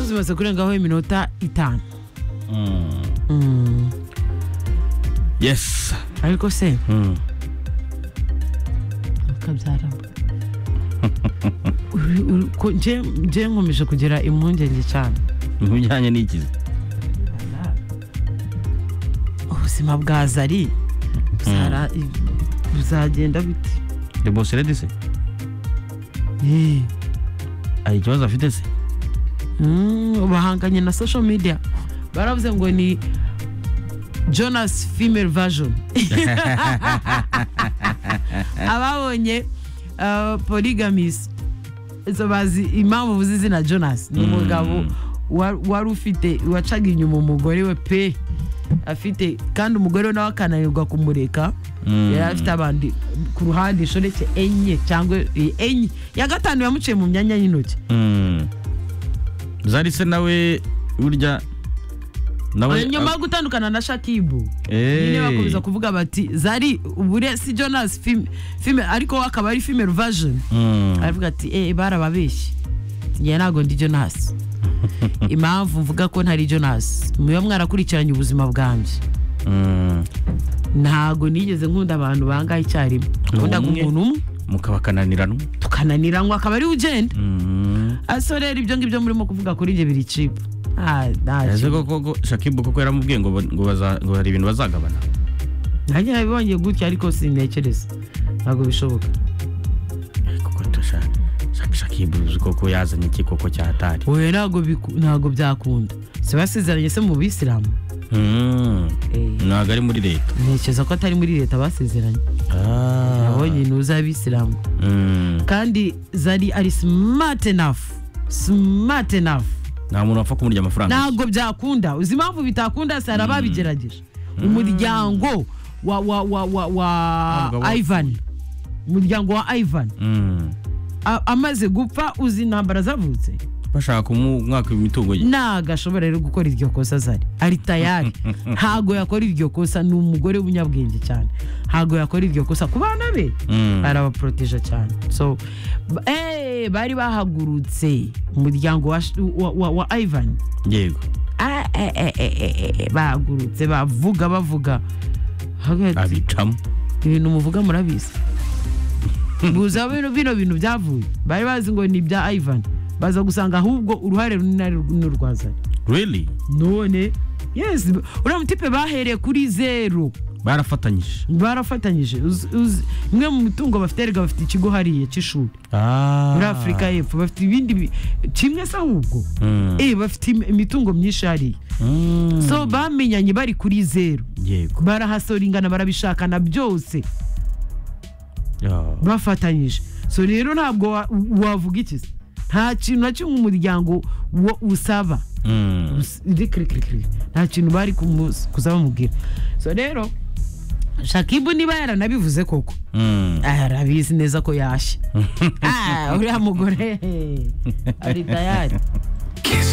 bimaze kurengaho iminota itanu Mm. yes ariko se Mm. kabyaramba Uri- uri- ko- nje- nje nkomeje kugira impungenge cyane mu bijyanye n'ikizi ubuzima bwa zari buzara- buzagenda bite the boss lady se Eh, hari ikibazo afite se mm, bahanganye na social media baravuze ngo ni jonas female version ababonye uh, polygamis so bazi impamvu uvuze izina jonas ni umugabo wa- wari ufite wacaga inyuma umugore we pe afite kandi umugore we nawe akananirwa kumureka Mm. yari afite abandi ku ruhande inshoreke enye cyangwa eh, enye ya gatanu yamuciye mu myanya y'intoki Mm. zari se nawe burya nawe nyuma yo gutandukana na shakibu Eh. nyine bakomeza kuvuga bati zari ubure si jonas fim- fime ariko we akaba ari female version Mm. aravuga ati eh barababeshye Ati, njye ntabwo ndi jonas impamvu mvuga ko ntari jonas muba mwarakurikiranye ubuzima bwanjye Mm. ntabwo nigeze nkunda abantu bangahe icyarimwe nkundaga umwe. umuntu umwe mukaba kananiranwa tukananiranywa akaba ariwe ugenda Mm. aso rero ibyo ngibyo murimo kuvuga kuri njye biri cipu Ah, nta ese cipu. koko ko shakibu koko yaramubwiye ngo ba- ngo baza- ngo hari ibintu bazagabana nanjye nabibonye gutya ariko sintekereza ntabwo bishoboka koko turashaka Shak- shakibu uzi koko yazanye iki koko cyatari oya ntabwo biku- ntabwo byakunda si basezeranye se mu bisilamu Mm. ntabwo ari muri leta ntekereza ko atari muri leta basezeranye abonye intuza y'abisilamu Mm. kandi zari ari smart enough smart enough nta muntu wapfa kumurya amafaranga ntabwo byakunda uzi impamvu bitakunda se hari ababigerageje umuryango wa wa wa wa Ntabwo wa bapfuye. ivan umuryango wa ivan Mm. a- amaze gupfa uzi intambara zavutse bashaka kumwaka imitungo ye nagashobora rero gukora iryo kosa zari ari tayari ntago yakora iryo kosa ni umugore w'umunyabwenge cyane ntago yakora iryo kosa ku bana be Mm. arabaporoteje cyane so ba- eh, bari bahagurutse umuryango wa, sh- wa, wa, wa ivan yego Ah, eh, eh, eh, eh, eh, bahagurutse bavuga bavuga Haga- abicamo ibintu muvuga murabizi gusa bino bino bintu byavuye bari bazi ngo ni ibya ivan baza gusanga ahubwo uruhare runini ni urwazanye really none yes uriya mutipe bahereye kuri zero barafatanyije barafatanyije Uzi- uzi- imwe mu mitungo bafite erega bafite ikigo hariya cy'ishuri muri afurika y'epfo bafite ibindi bi- kimwe se ahubwo Mm. eh bafite im- imitungo myinshi hariya Mm. so bamenyanye bari kuri zero yego barahasoringana barabishakana byose Ah. bafatanyije so rero ntabwo wa- wavuga iki se nta kintu na kimwe umuryango wo- usaba Mm. Us- iri kiri kiri kiri. nta kintu bari kumus- kuzabamubwira so rero shakibu niba yaranabivuze koko Mm. ah, arabizi neza ko yashye Ah, uriya mugore eh, ari tayari